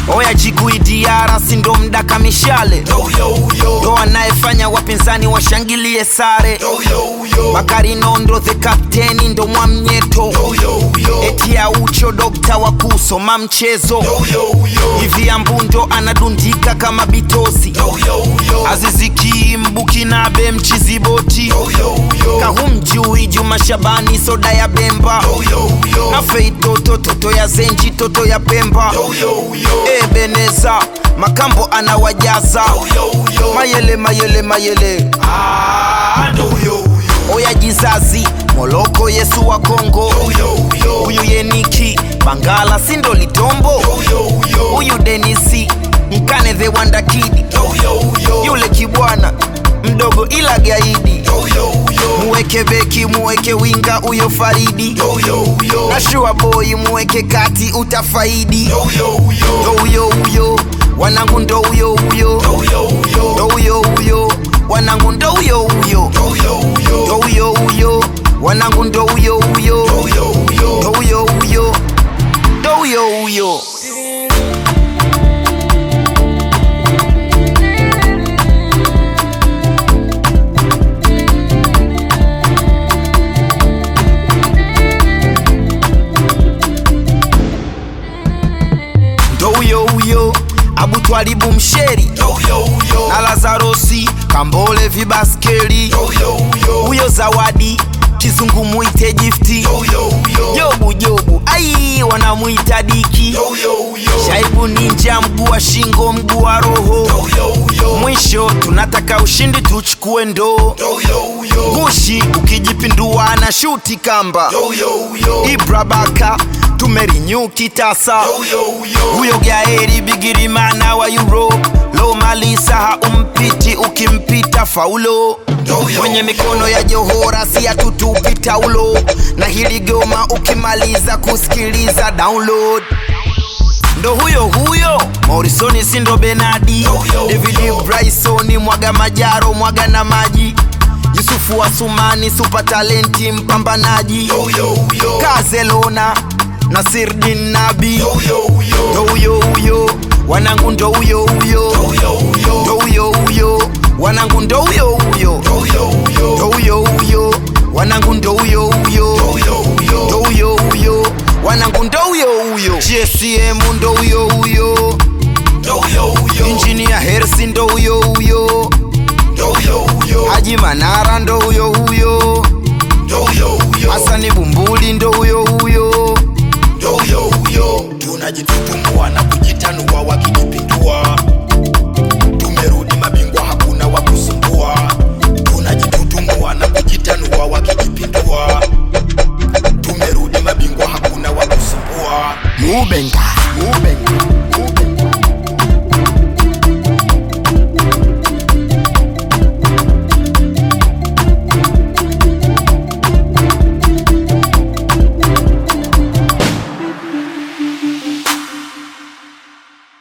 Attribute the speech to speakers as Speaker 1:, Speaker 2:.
Speaker 1: oya jiguidiara sindo mdaka mishale ndo anayefanya wapinzani washangilie sare bakari nondo the kapteni ndo mwamnyeto eti ya ucho dokta wa kusoma mchezo hivi ambundo anadundika kama bitosi aziziki mbukinabe mchiziboti kahumjui juma shabani soda ya bemba na fei toto toto ya zenji toto ya pemba ebeneza makambo anawajaza mayele mayele mayele oya jizazi moloko yesu wa kongo huyu yeniki bangala sindo litombo huyu denisi mkane the wandakidi yule kibwana mdogo ila gaidi muweke beki muweke winga uyo faridi na shua boy muweke kati utafaidi ndo huyo huyo wanangu ndo huyo huyo ndo huyo huyo wanangu ndo huyo huyo ndo huyo huyo wanangu ndo huyo huyo ndo huyo huyo ndo huyo huyo ndo huyo huyo abutwalibu msheri na lazarosi kambole vibaskeli huyo zawadi kizungu mwite gifti jobu jobu ai wanamwita diki shaibu ninja mguu wa shingo mguu wa roho mwisho tunataka ushindi tuchukue ndoo gushi ukijipindua na shuti kamba ibrabaka tumerinyu kitasa huyo gaeri bigirimana wa europe lo malisa haumpiti ukimpita faulo kwenye mikono ya johora si atutupita ulo na hili goma ukimaliza kusikiliza download ndo huyo huyo morisoni sindo benadi david brysoni mwaga majaro mwaga na maji yusufu wa sumani supa talenti mpambanaji kazelona nasirdin nabi ndo huyo huyo wanangu ndo huyo huyo ndo huyo huyo wanangu ndo huyo huyo ndo huyo huyo wanangu ndo huyo huyo ndo huyo huyo wanangu ndo huyo huyo gsm ndo huyo huyo injinia hersi ndo huyo huyo haji manara ndo huyo huyo hasani bumbuli ndo huyo huyo
Speaker 2: tunajitutumua na kujitanua